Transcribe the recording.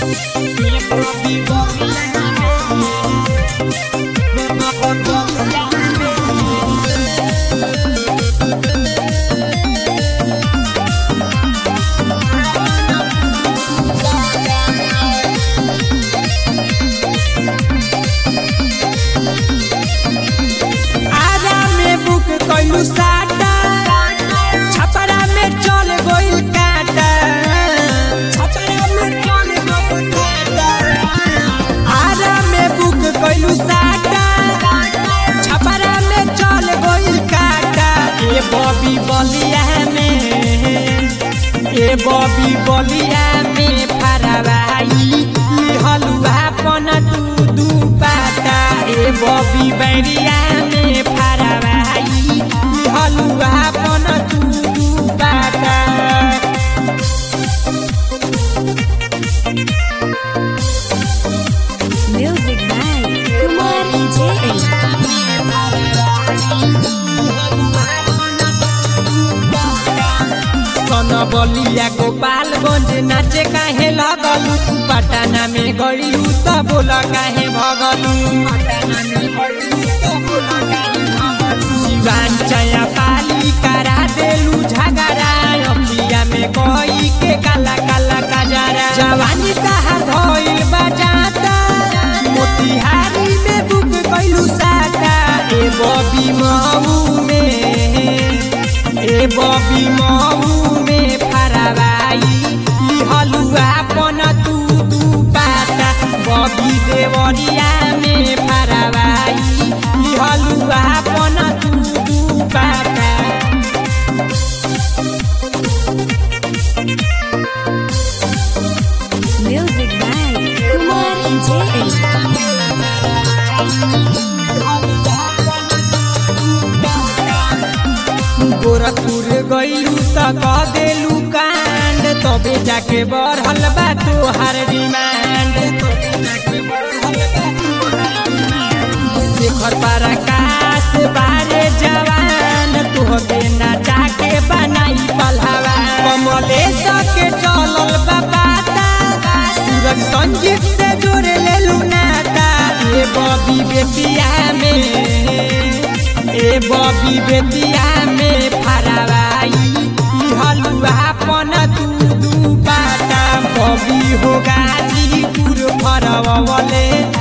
आरा में बुक कइलू साटा छपरा में चल गइल काटा छपरा में चल गइल काटा आरा में बुक कइलू साटा छपरा में चल गइल काटा ए बॉबी बलिया में ए बॉबी बलिया में फरवाई हलुआ पन तू दू पाता ए बॉबी बैरिया में फरवाई हलुआ पन तू दू पाता Music by Kumar DJ. सन बलिया गोपालगंज नाचे काहे लगलू तू पटना में गड़ियू त बोल काहे भगलू शिवान चया पाली करा देलू झगड़ा अखिया में कोई के काला काला कजरा जवानी कहा धोइल बजाता मोतिहारी में बुक कैलू साटा ए बबी महू में ए बबी महू में फरवाई ई हलुआ पन तू दू पाता बबी देवरिया में फरवाई ई हलुआ पन तू दू पाता Music by Kumar DJ. Gorakhpur गइलू त कह देलू कांड तबे जाके बढ़ल बा तोहार डिमांड शेखर पराकाश बारे जवान तोहके नाचा के बनाई पलहवा कमलेश के चलल बा पाता सूरज संजीव से जोड़े लेलू नाता ए बबी बेटिया में ए बबी बेटिया में फरवाई ई हलुआ पन तू दू पाता बबी हो गाजीपुर फरवले